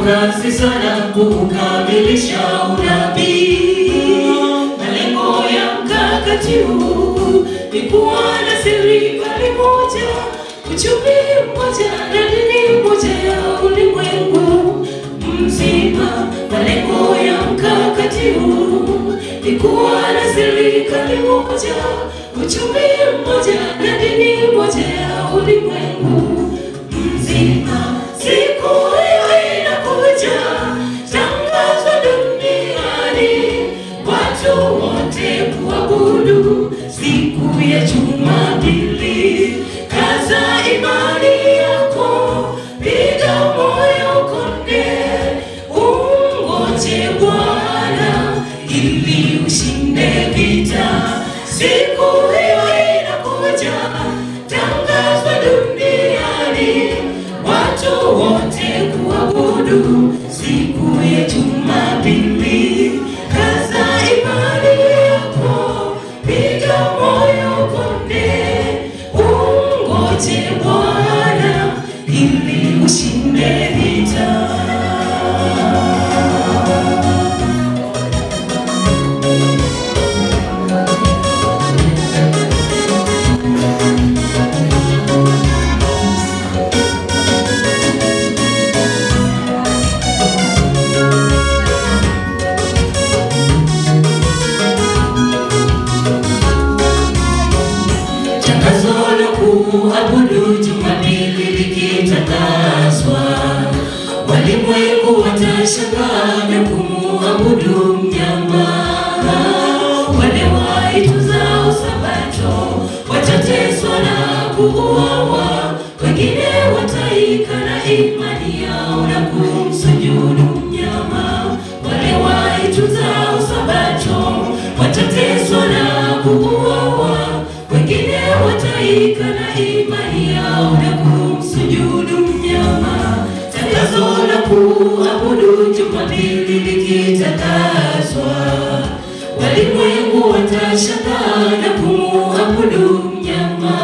kasi sana kukamilisha unabii. Malengo ya mkakati huu ni kuwa na serikali moja, uchumi mmoja na dini moja ya ulimwengu mzima. Malengo ya mkakati huu ni kuwa na serikali moja, uchumi mmoja na dini moja ya ulimwengu mzima. Siku hiyo inakuja, tangazwa duniani, watu wote kuabudu siku ya Jumapili. Kaza imani yako, piga moyo konde, ungoje Bwana ili ushinde vita. Siku hiyo inakuja, tangazwa duniani, watu wote kuabudu siku ya Jumapili. Kaza imani yako, piga moyo konde, ungoje Bwana ili ushinde vita. Tangazo la kuabudu Jumapili likitangazwa, walimwengu watashangaa na kumuabudu mnyama. Wale waituzao Sabato watateswa na kuuawa, wengine wataikana imani yao na kumsujudu mnyama. Wale waituzao Sabato watateswa na kuuawa, wengine wataikana imani yao na kumsujudu mnyama. Tangazo la kuabudu Jumapili likitangazwa, walimwengu watashangaa na kumuabudu mnyama.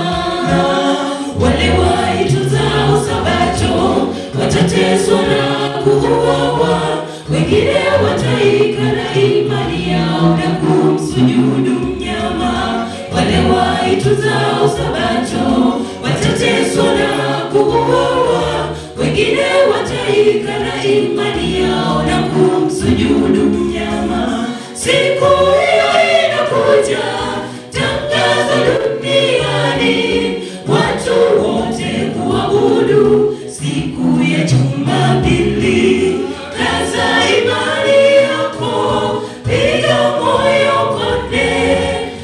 Wale waituzao Sabato watateswa na kuuawa, wengine wataikana imani yao na kumsujudu mnyama. Wale waituzao Sabato watateswa na kuuawa, wengine wataikana imani yao na kumsujudu mnyama. Siku hiyo inakuja, tangaza duniani, watu wote kuabudu siku ya Jumapili. Kaza imani yako, piga moyo konde,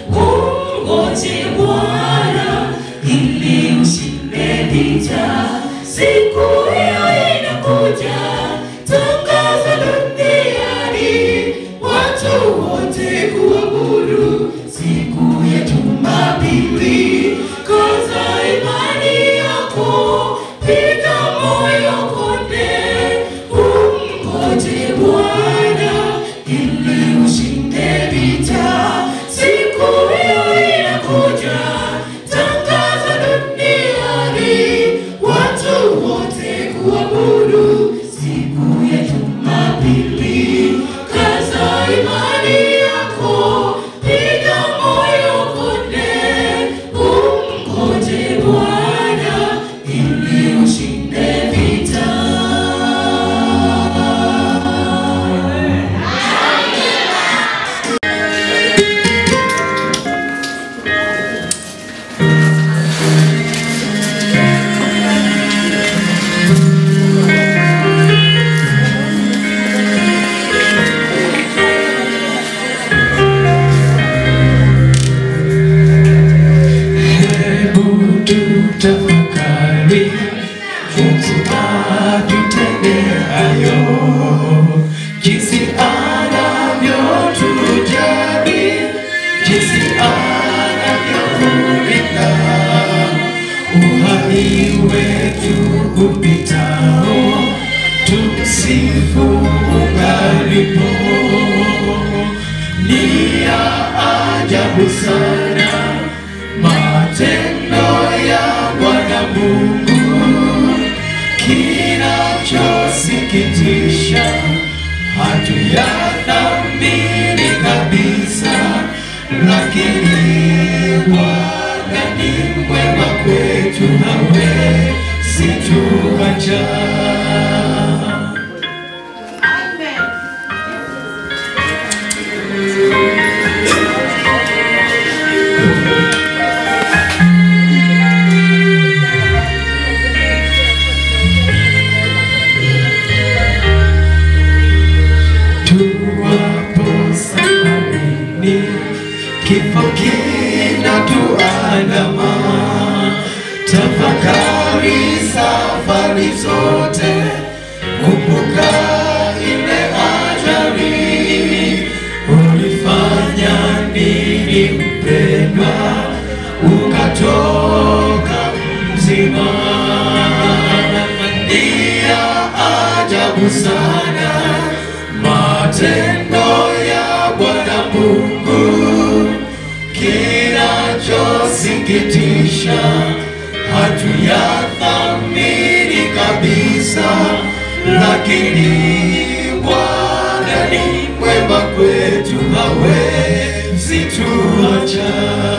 ungoje Bwana ili ushinde vita. Siku hiyo inakuja, tangaza duniani, watu wote kuabudu siku ya Jumapili. Kaza imani yako, piga moyo konde, ungoje Bwana ili ushinde vita. Siku hiyo inakuja, tangaza duniani, watu wote kuabudu siku ya Jumapili. Kaza imani yako, piga moyo konde, ungoje Bwana ili ushinde vita. Hebu tutafakari Mungu atutendeayo, jinsi anavyotujali, jinsi anavyokulinda, uhai wetu upitao, tumsifu ungalipo. Ni ya ajabu sana matendo ya Bwana Mungu, kinachosikia yasikitisha, hatuyathamini kabisa, lakini Bwana ni mwema kwetu, hawezi tuacha. tuwapo safarini, kifo kinatuandama. Tafakari safari zote, kumbuka ile ajali. Ulifanya nini mpendwa, ukatoka mzima? Ni ya ajabu sana matendo ya Bwana Mungu, kinachosikitisha hatuyathamini kabisa, lakini Bwana ni mwema kwetu, hawezi tuacha.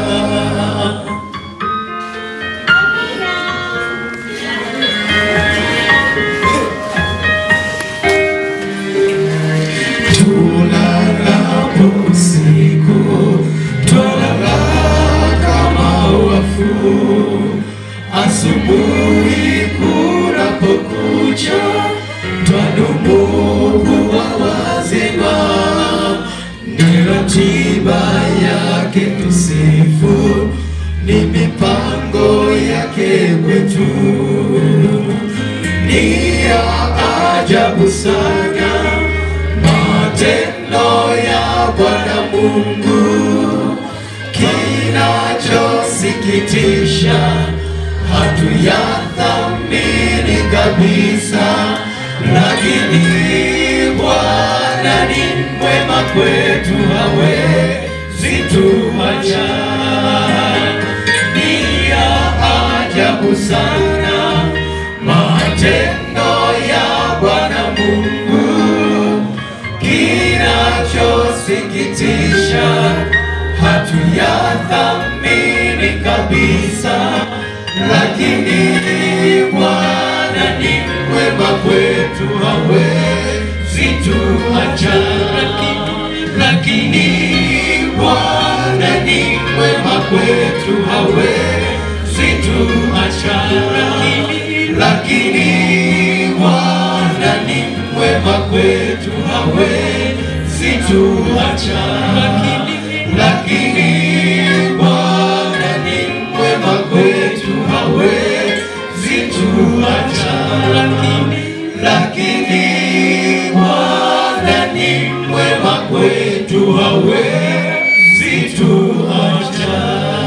tulalapo usiku, twalala kama wafu. Asubuhi kunapokucha, twadumu kuwa wazima. Ni ratiba yake tusifu, ni mipango yake kwetu ni ya ajabu sana matendo ya Bwana Mungu, kinachosikitisha hatuyathamini kabisa, lakini Bwana ni mwema kwetu, hawezi tuacha. Ni ya ajabu sana matendo ya Bwana Mungu, kinachosikitisha hatuyathamini kabisa, lakini Bwana ni mwema kwetu, hawezi tuacha. Lakini Bwana ni mwema kwetu, hawezi tuacha. Lakini Bwana ni mwema kwetu, hawezi tuacha. Lakini Bwana ni mwema kwetu, hawezi tuacha. Lakini Bwana ni mwema kwetu, hawezi tuacha.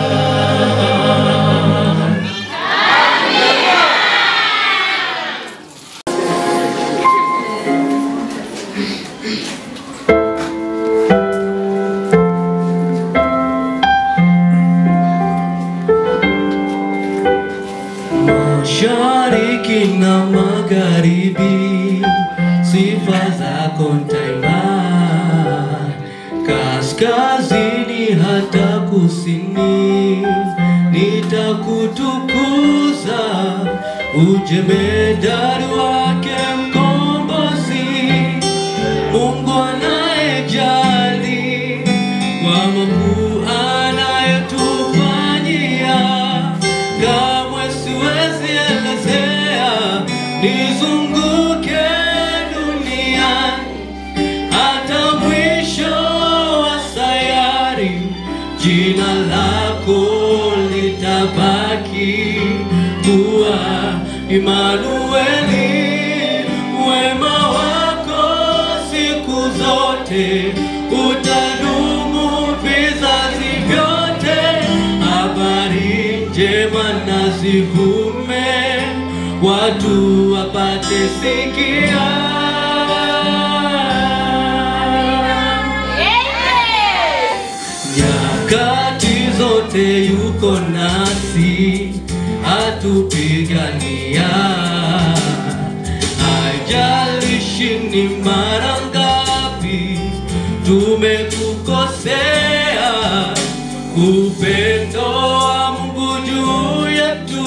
Mashariki na magharibi, sifa zako ntaimba, kaskazini hata kusini, nitakutukuza, ujemedari wake mkombozi, Mungu anayejali kwa makuu anayotufanyia, kamwe siwezi elezea, nizunguke duniani hata mwisho wa sayari, jina lako litabaki kuwa Imanueli, wema wako siku zote utadumu vizazi vyote. Habari njema na zivume, watu wapate sikia. Nyakati zote yuko nasi, atupigania. Haijalishi chini mara ngapi tumekukosea upendo wa Mungu juu yetu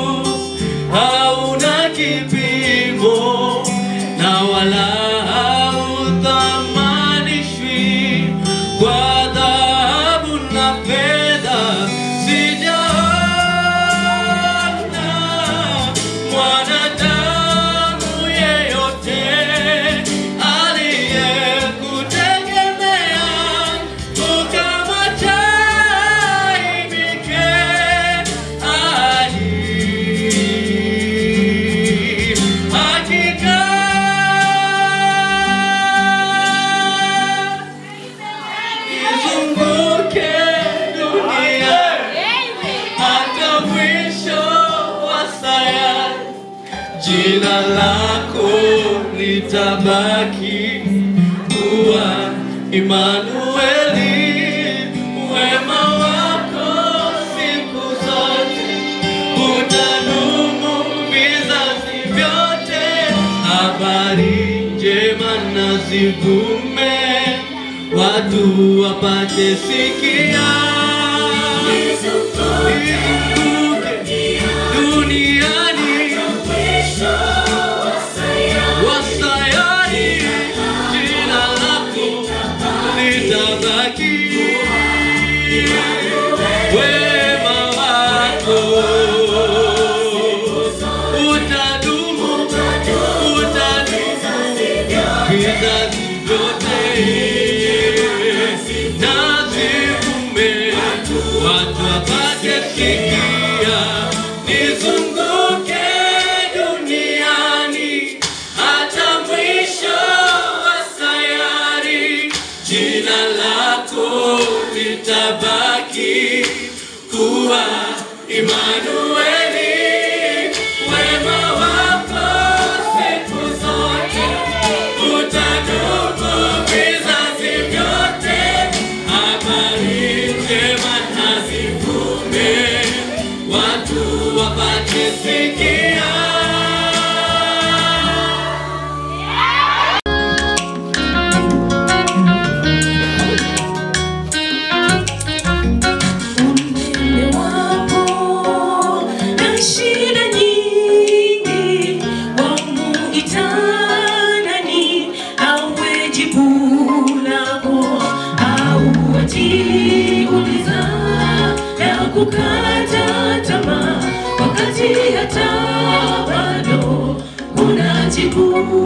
hauna kipimo na wala hauthamanishwi kwa dhahabu na fedha. Sijaona mwanadamu yeyote aliyekutegemea ukamwachaibike hadi hakika izunguke dunia hata mwisho wa sayari, jina lako litabaki kuwa Imanueli, wema wako siku zote utadumu vizazi vyote. Habari njema na zivume, watu wapate sikia. Izunguke duniani wasayari, jina lako litabaki, wema wako utadumu, utadumu vizazi vyote, na zivume watu wapate sikia, nizunguke duniani hata mwisho wa sayari, jina lako litabaki kuwa Imanueli, wema wako siku zote utadumu vizazi vyote. Habari njema na zivume, watu wapate sikia. Umeme wapo na shida nyingi, wamuitanani awe jibu lako, au wajiuliza na kukata tamaa, wakati hata bado kuna jibu,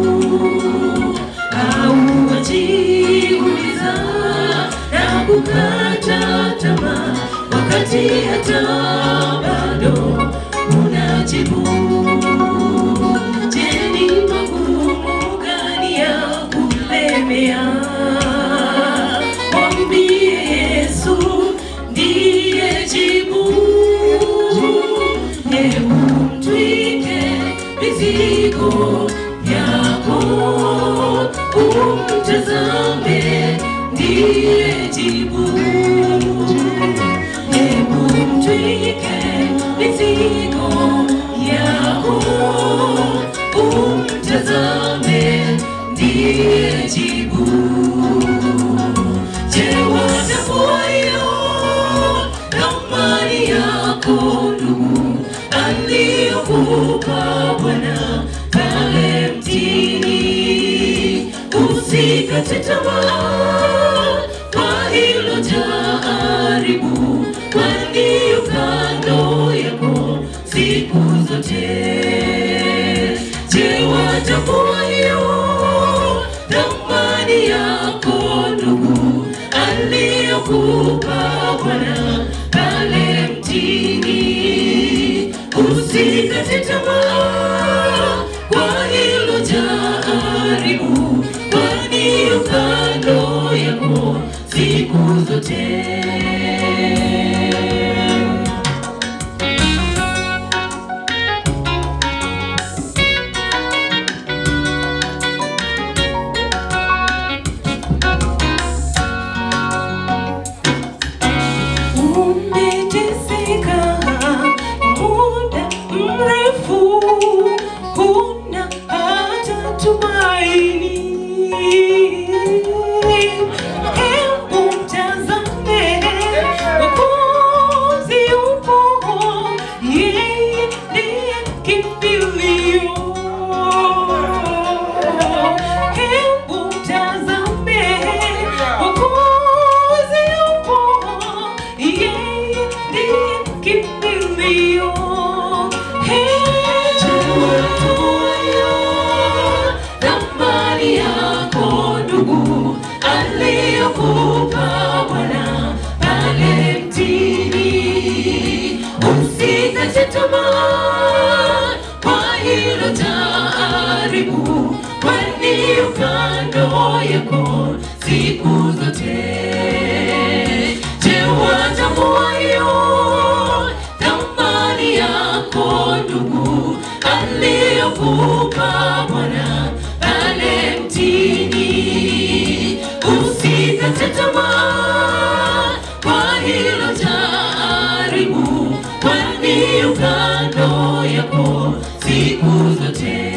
au wajiuliza na kukata tamaa wakati hata bado unajibu. Je, ni magumu gani ya kulemea? Mwambie Yesu ndiye jibu. Hebu mtwike mizigo yako, umtazame ndiye jibu. Hebu mtwike mizigo yako, umtazame ndiye jibu. Je, watambua hiyo thamani yako ndugu aliyokupa Bwana pale mtini? Usikate tamaa kwa hilo jaribu, kwani yu kando yako siku zote. Je, watambua hiyo thamani yako ndugu aliyokupa Bwana pale mtini? Usikate tamaa kwa hilo jaribu, kwani yu kando yako siku zote. Umeteseka muda mrefu, huna hata tumaini. siku zote. Je, watambua hiyo thamani yako ndugu, aliyokupa Bwana pale mtini? Usikate tamaa kwa hilo jaribu, kwani yu kando yako siku zote.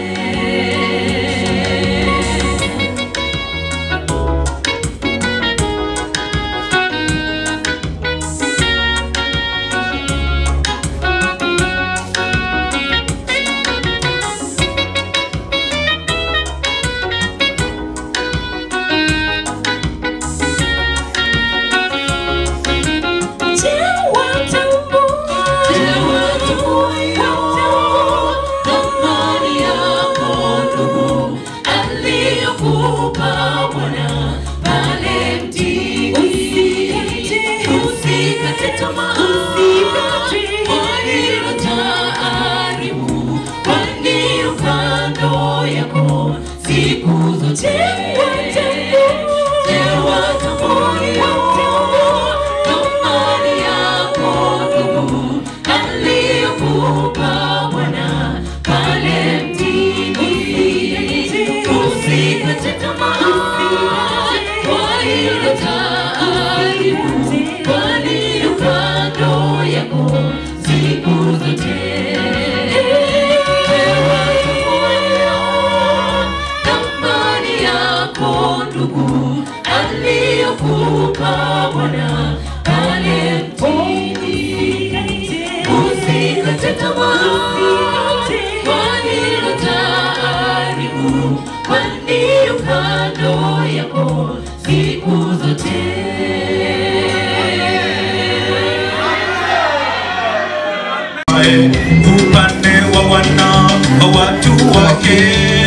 Je, watambua thamani yako ndugu, aliyokupa Bwana pale mtini? Usikate tamaa kwa hilo jaribu, kwani yu kando yako siku zote. Je, watambua thamani yako ndugu, aliyokupa Bwana pale mtini? Usikate tamaa kwa hilo jaribu, kwani yu kando yako siku zote. Thamani yako ndugu, aliyokupa Bwana pale mtini. Usikate tamaa kwa hilo jaribu, kwani yu kando yako siku zote. upande wa wana wa watu wake.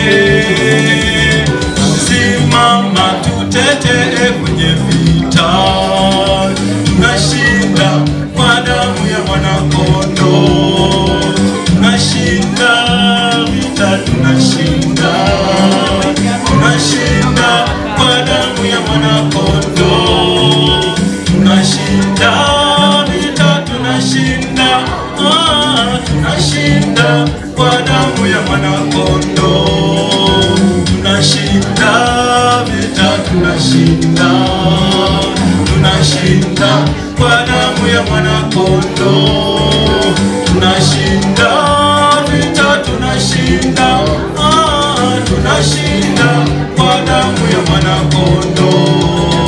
Simama tutetee kwenye vita, tunashinda kwa damu ya mwanakondoo, tunashinda vita, tunashinda, tunashinda kwa damu ya mwanakondoo, tunashinda vita, tunashinda, ah, tunashinda kwa damu ya mwanakondoo, tunashinda vita, tunashinda, tunashinda kwa damu ya mwanakondoo, tunashinda vita, tunashinda, ah, tunashinda kwa damu ya mwanakondoo.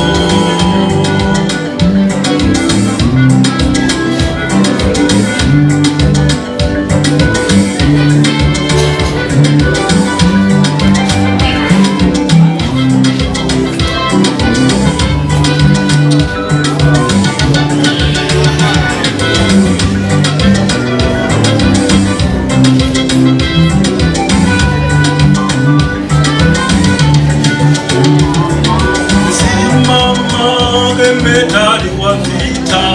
Simama jemedari wa vita,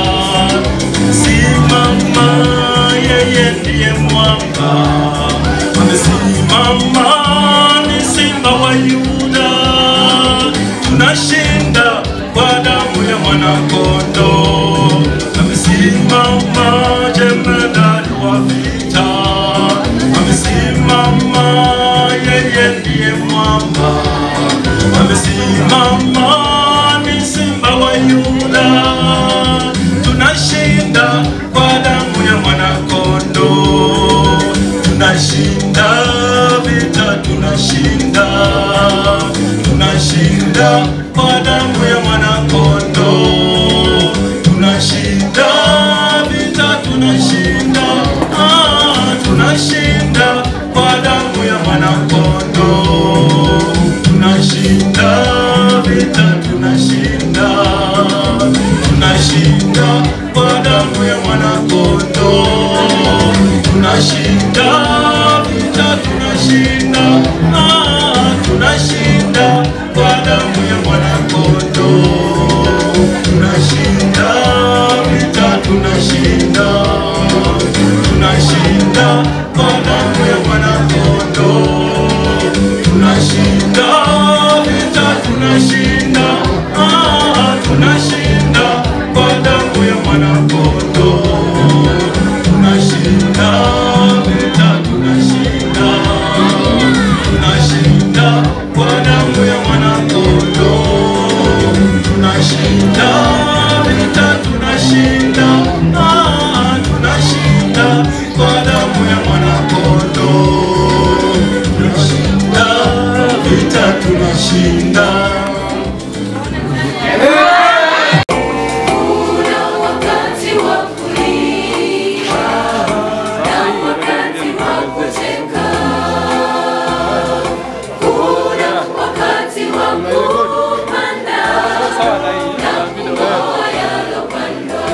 simama, yeye ndiye mwamba. Amesimama, ni simba wa Yuda, tunashinda kwa damu ya mwanakondoo. Amesimama, jemedari wa vita, amesimama, yeye ndiye mwamba amesimama ni simba wa Yuda, tunashinda kwa damu ya mwanakondoo, tunashinda vita, tunashinda, tunashinda kwa damu ya mwanakondoo, tunashinda vita, tunashinda, ah, tunashinda kwa damu ya mwanakondoo. vita tunashinda. Kuna wakati wa kulia na wakati wa kucheka. Kuna wakati wa kupanda na kung'oa yalopandwa.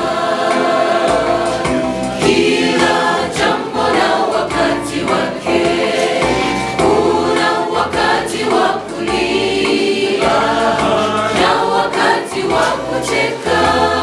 Kila jambo na wakati wake. Kuna wakati wa kulia na wakati wa kucheka.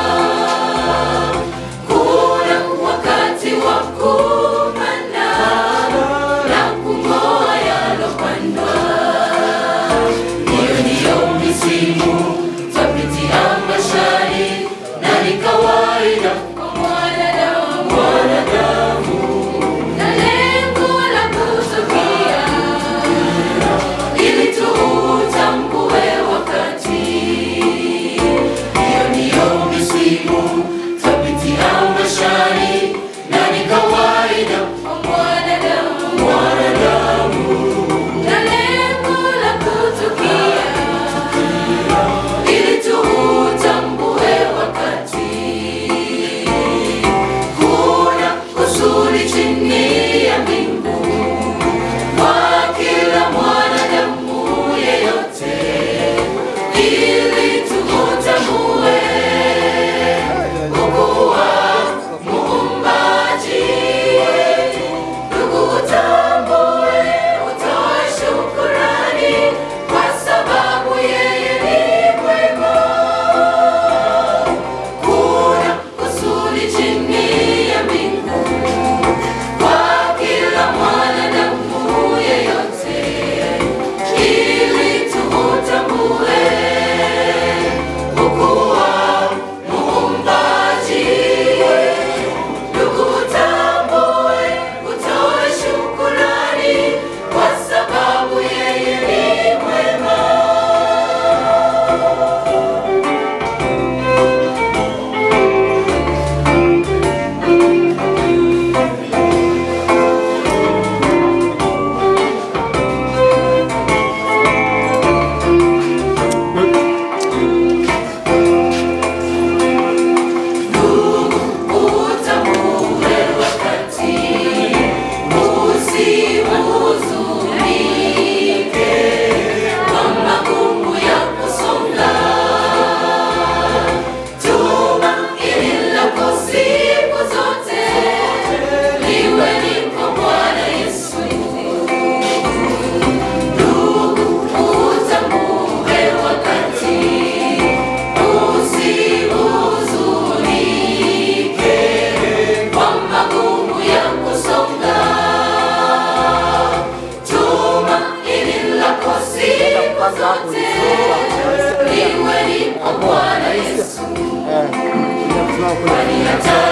Kuna wakati wa kupanda na kung'oa yalopandwa. Hiyo ndiyo misimu twapitia maishani, na ni kawaida kwa mwanadamu, mwanadamu, na lengo la kutukia ili tuutambue wakati. Hiyo ndiyo misimu twapitia maishani, na ni kawaida kwa mwanadamu, mwanadamu, na lengo la kutukia ili tuutambue wakati. Kuna kusudi chini ya mbingu kwa kila mwanadamu yeyote, ili tuutambue ukuu wa Muumbaji. Ndugu, utambue, utoe shukurani kwa sababu yeye ni mwema. Kuna kusudi chini ya mbingu kwa kila mwanadamu yeyote, ili tuutambue ukuu wa Muumbaji. Ndugu, utambue, utoe shukurani kwa sababu yeye ni mwema. Utambue wakati, usihuzunike kwa magumu ya kusonga. Tumaini lako siku zote liwe ni kwa Bwana Yesu. Ndugu, utambue wakati, usihuzunike kwa magumu ya kusonga. Tumaini lako siku zote liwe ni kwa Bwana Yesu. Kwani hata